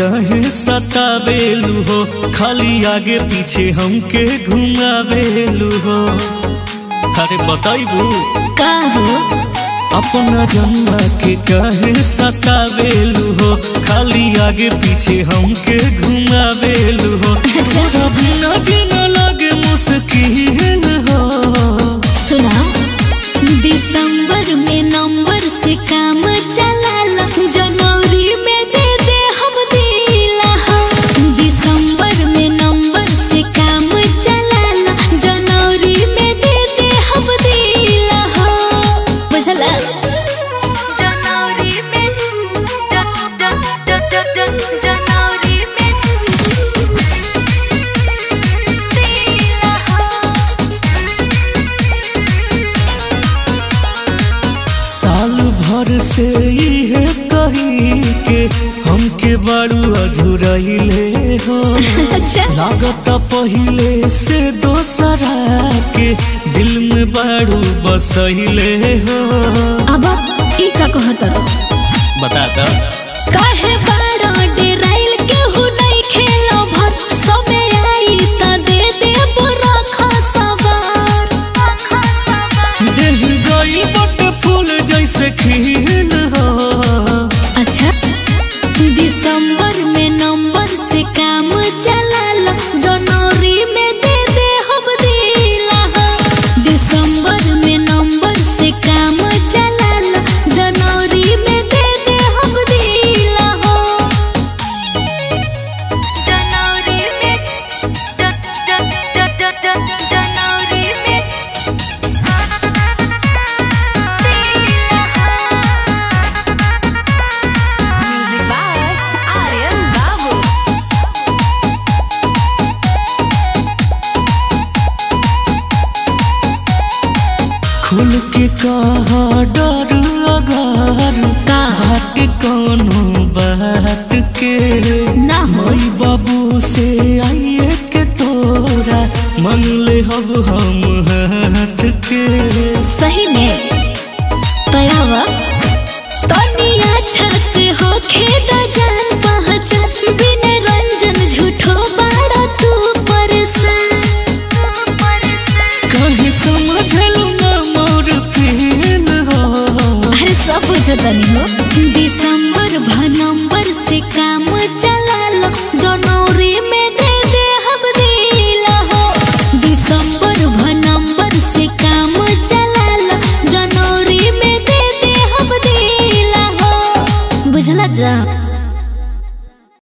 कहे सतावेलू हो खाली आगे पीछे हमके घुमावेलू हो अरे बताइबू का हो अपना जन्मा के कहे सतावेलू हो खाली आगे पीछे हमके घुमावेलू हो अच्छा कभी न जीना लगे मुश्किल हो सुना दिसंबर में नंबर से काम चलाला जनवरी में दे दे हम दिला हो दिसंबर में नंबर से काम चलाला जनवरी में दे दे हम दिला हो बुझला जनवरी में जनवरी में दिला हो साल भर से इहे कही के हमके बारू अझुरैले हो अच्छा लागत पहिले से दोसरा के दिल में बारू बसैले हो अब ई का कहत रो बता दो काहे बाड़ा डेराइल केहू नहीं खेलो भर समय आई त दे दे बुरा खसवार दिल गई बट फूल जैसे खिल हो अच्छा दिसंबर में नंबर से काम चला लो जनवरी में दे दे हम दिला हो दिसंबर में नंबर से काम चला लो जनवरी में दे दे हम दिला हो जनवरी में जनवरी में Music by Aryan Babu. खुल के कहा डर अगर का बात कोनो बात के ना हो माई बाबू से आइए के तोरा मन ले हब हम हाथ के सही में तयावा तनी अच्छा से हो खेदा जान पहचान बिन रंजन झूठो बाड़ा तू परेशान कहे समझलू ना मोर पीन हो अरे सब बुझतनी हो दिसंबर भ नंबर से काम चला लो जनवरी में दे दे हम दिला हो दिसंबर भ नंबर से काम चला लो जनवरी में दे दे हम दिला हो बुझला जा